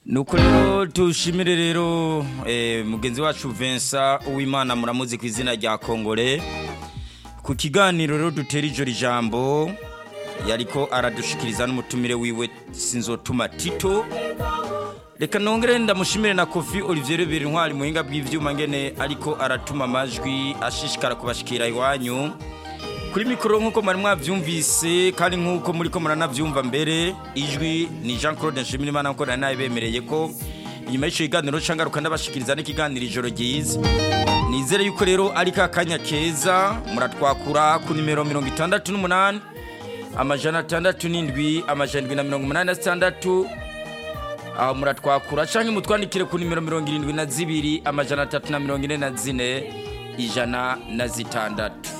nuko rero tushimire rero eh, mugenzi wacu Vincent Uwimana muramuzi ku izina rya Kongore ku kiganiro rero dutera ijoro ijambo yariko aradushikiriza n'umutumire wiwe sinzotuma Tito reka nongere ndamushimire na Kofi Olivier Rubera intwari muhinga bw'ivyuma ngene ariko aratuma amajwi ashishikara kubashikira iwanyu kuri mikoro nk'uko mwari mwabyumvise kandi nk'uko muri ko muranabyumva mbere ijwi ni jean claude nshimirimana nk'uko nari nabibemereye ko inyuma y'icyo kiganiro cyangwa rukanabashikiriza n'ikiganiro ijoro ryiza nizere yuko rero ari ka kanya keza muratwakura ku nimero mirongo itandatu n'umunani amajana atandatu n'indwi amajana indwi na mirongo umunani na zitandatu aho muratwakura cyangwa mutwandikire ku nimero mirongo irindwi na zibiri amajana atatu na mirongo ine na zine ijana na zitandatu